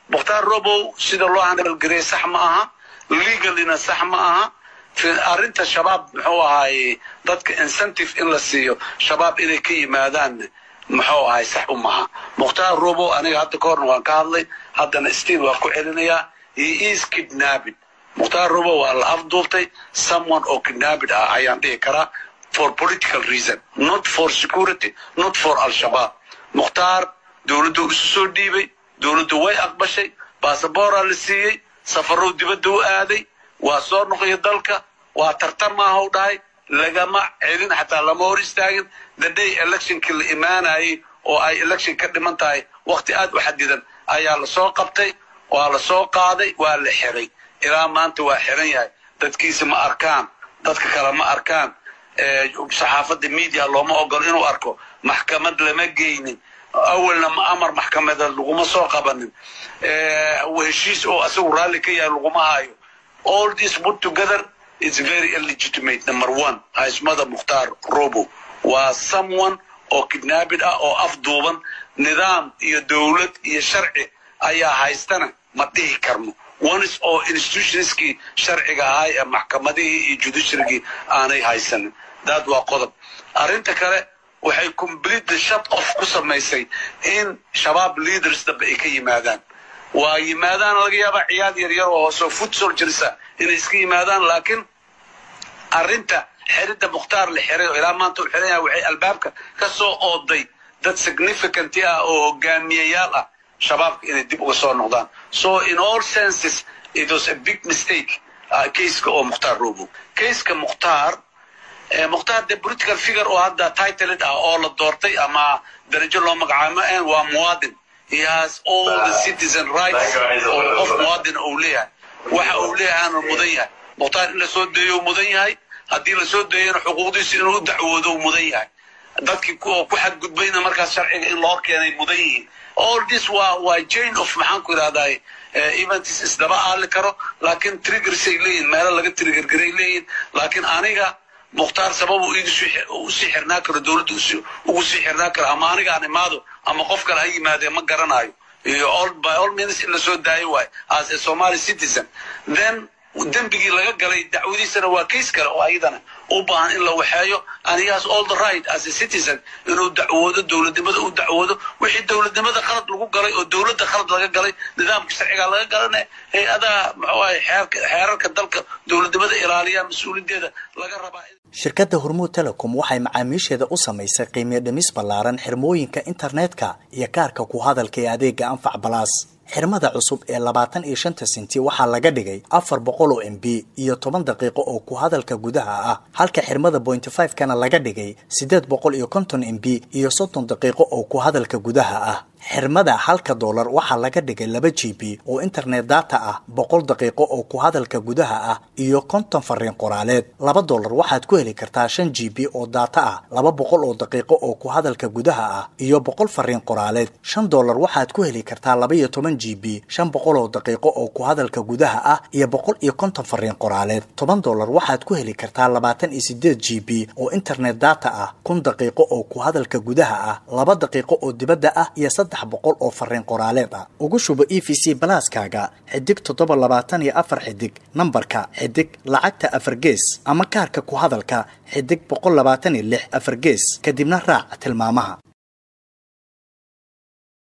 mukhtaar robow sida loo handalgarey sax ma aha legalina sax ma aha arrinta shabaab muxuu ahaaye dadka incentive in la siiyo shabaab inay ka yimaadaan muxuu ahay sax u maha mukhtaar robow aniga hadda ka horna waan ka hadlay haddana stiil waan ku celinayaa he is kidnapping mukhtaar robow waa la afduubtay someone oo kidnapping ah ayaan dhihi karaa for political reason not for security not for al-shabaab mukhtaar dowladdu isu soo dhiibay dowladdu way aqbashay basaboora la siiyey safarow dibadda u aaday waa soo noqoya dalka waa tartan maaha u dhahay lagama celin xataa lama hor istaagin the day electionkii la imaanayay oo ay election ka dhiman tahay wakti aad u xadidan ayaa lasoo qabtay waa lasoo qaaday waa la xiray ilaa maanta waa xiran yahay dadkiisa ma arkaan dadka kale ma arkaan saxaafadda media looma ogolo inuu arko maxkamad lama geynin awalna ma amar maxkamadeed laguma soo qabanin heshiis oo asagu raalli ka yahay laguma hayo all this put together is very illegitimate number one haismada mukhtaar robo waa someone oo kidnaabid ah oo afduuban nidaam iyo dowlad iyo sharci ayaa haystana ma dhihi karno ones oo institutionskii sharciga ahay ee maxkamadihii iyo judiciarygii aanay haysanin daad waa qodob arrinta kale waxay completely shut off ku samaysay in shabaab leaders dambe ay ka yimaadaan waa yimaadaan laga yaabaa ciyaad yaryar oo hooseo foot soldiersa inay iska yimaadaan laakiin arrinta xiridda mukhtaar la xiray oo ilaa maanta u xiran yahay waxay albaabka ka soo ooday dad significant ah oo hogaamiyayaal ah shabaabka inay dib uga soo noqdaan so in all senses it was a big mistake caseka oo mukhtaar robo caseka mukhtaar mukhtaar de political figure oo hadda titled ah oo la doortay ama darajo loo magacaabo ma waa muwaadin he has all the citizen rights oo qof muwaadin uu leeyahay waxa uu leeyahaana mudan yahay mukhtaar in lasoo deeyo mudan yahay haddii lasoo deeyana xuquuqdiisa inuu u dacwoodo mudan yahay dadkii oo ku xadgudbayna markaas sharciga in loo keenay mudan yihiin all this waa waa jane of maxaan ku idhahdaa events isdaba aali karo laakiin triggersay leeyihin meelo laga triggergaray leeyihin laakiin aniga mukhtaar sabab uu usii xirnaa karo dowladda ugu sii xirnaa karo ama aniga aan imaado ama qof kale ha yimaadee ma garanayo iyo all by all means in lasoo daayo waayo as a somali citizen then dembigii laga galay dacwadiisana waa case kale oo ayadana u baahan in la waxeeyo and he has all the right as a citizen inuu dacwoodo dowladnimada u dacwoodo wixii dowladnimada qalad lagu galay oo dowladda qalad laga galay nidaamka sharciga laga galana hay-adaha muxuu ahay xeerarka dalka dowladnimada ilaaliya mas-uuliyadeeda laga rabaa shirkadda hormuud telecom waxay macaamiisheeda u samaysay qiimiyo dhimis ballaaran xirmooyinka internetka iyo kaarka ku hadalka ee adeega anfac balaas xirmada cusub ee labaatan iyo shanta senti waxaa laga dhigay afar boqol oo m b iyo toban daqiiqo oo ku hadalka gudaha ah halka xirmada bointy five kana laga dhigay siddeed boqol iyo konton m b iyo soddon daqiiqo oo ku hadalka gudaha ah xirmada halka doolar waxaa laga dhigay laba g b oo internet data ah boqol daqiiqo oo ku hadalka gudaha ah iyo konton fariin qoraaleed laba doolar waxaad ku heli kartaa shan g b oo data ah laba boqol oo daqiiqo oo ku hadalka gudaha ah iyo boqol fariin qoraaleed shan doolar waxaad ku heli kartaa laba iyo toban g b shan boqol oo daqiiqo oo ku hadalka gudaha ah iyo boqol iyo konton fariin qoraaleed toban doolar waxaad ku heli kartaa labaatan iyo sideed g b oo internet data ah kun daqiiqo oo ku hadalka gudaha ah laba daqiiqo oo dibadda ah iyo boqol oo fariin qoraaleed ah ugu shubo e v c balaaskaaga xidig toddoba labaatan iyo afar xidig nambarka xidig lacagta afar gees ama kaarka ku hadalka xidig boqol labaatan iyo lix afar gees kadibna raac tilmaamaha